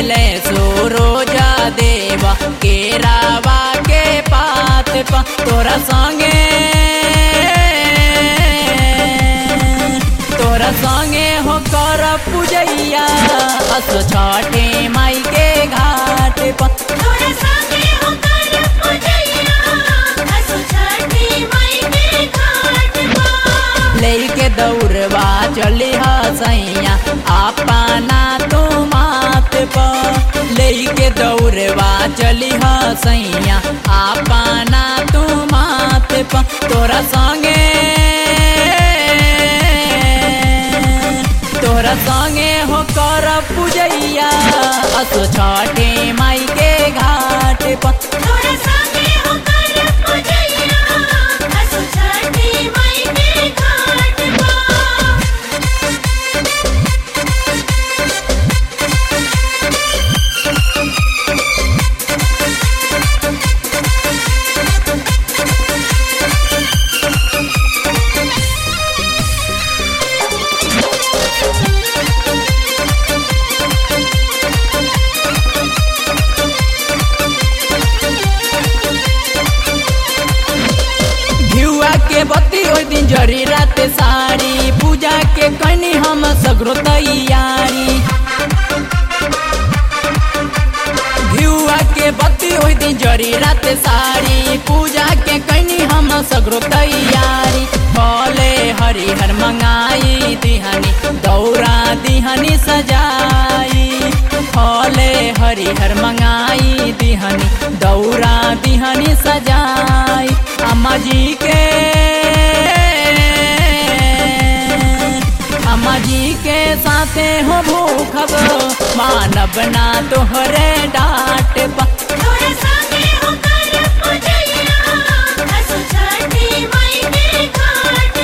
ले रोजा देवा केरावा के पात पा तोरा संगे तोरा संगे हो कर पूजैया असो छठे माई के घाट पा तोरा संगे हो कर पूजैया असो छठी माई के घाट पर लेके दौड़वा चली हसैया अपना तो मात पर लेके दौड़वा चली हसैया अपना तो मात पर तोरा संगे तोरा संगे हो कर पूजैया असो छठे माई के घाट पर तोरा संगे हो कर पूजैया असो छठी माई के घाट पर घिउआ के बत्ती ओइ दिन जरी रात सारी पूजा के कनी हम सगरो तैयारी घिउआ के बत्ती ओइ दिन जरी रात सारी पूजा के कनी हम सगरो तैयारी फले हरिहर मंगाई दिहनी दौरा दिहनी सजाई फले हरिहर मंगाई दिहनी दौरा दिहनी सजाई अम्मा जी के अम्मा जी के साथे हो भूखब मानब ना तोहरे डांट पा तोरा संगे हो कर पूजैया असो छठी माई के घाट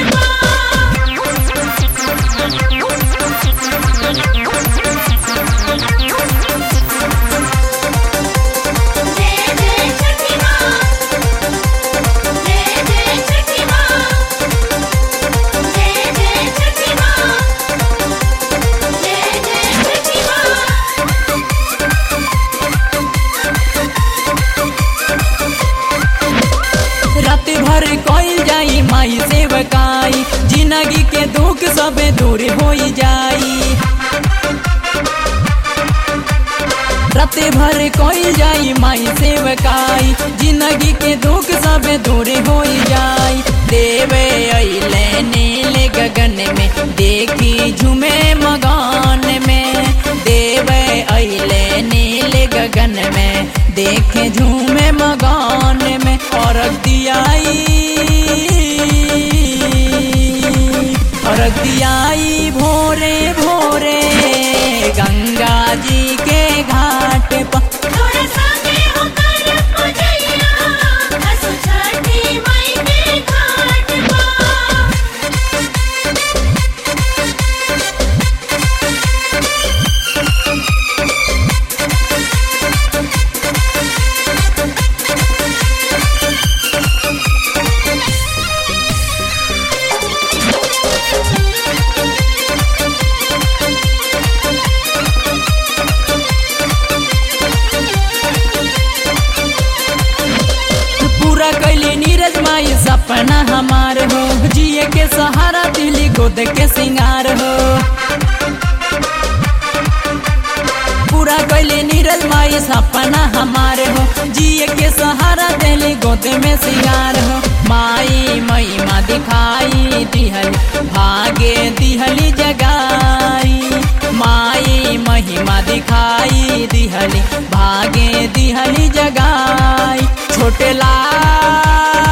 पर जय जय छठी माँ जय जय छठी माँ जय जय छठी माँ जय जय छठी माँ रात भर कइल जाई माई सेवकाई जिंदगी के दुख सबे दूर हो जाई रात भर कइल जाई माई सेवकाई जिंदगी के दुख सबे दूर हो जाई देवे अइले नील गगन में देखी झूमे मगान में देवे अइले नील गगन में देखे झूमे मगान में और दियाई और दियाई भोरे भोरे गंगा जी के घाट पर तोरा संगे हो कर पूजैया असो छठी माई के घाट पर पूरा कैली नीरज माई सपना हमार हो जिए के सहारा दिली गोद के सिंगार हो पूरा कैली नीरज माई सपना हमार हो जिए के सहारा दिली गोद में सिंगार हो माई महिमा दिखाई दिहली भागे दिहली जगाई माई महिमा दिखाई दिहली भागे दिहली जगाई छोटे लाल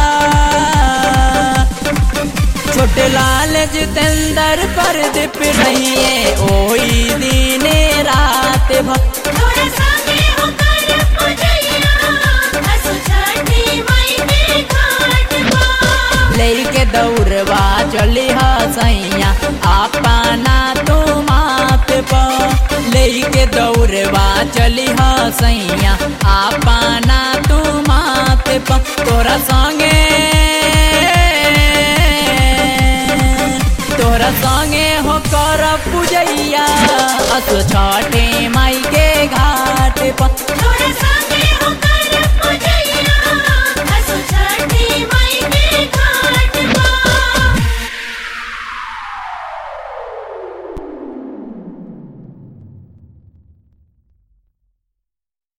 छोटे लाल जितेंद्र पर दीप रहिए ओही दिने रात भर तोरा संगे हो कर पूजैया असो छठी माई के घाट पर लेके दौड़वा चली हसैया अपना तो मात पर लेके दौड़वा चली हसैया अपना तो मात पर तोरा संगे तोरा संगे हो कर पूजैया असो छठे माई के घाट पर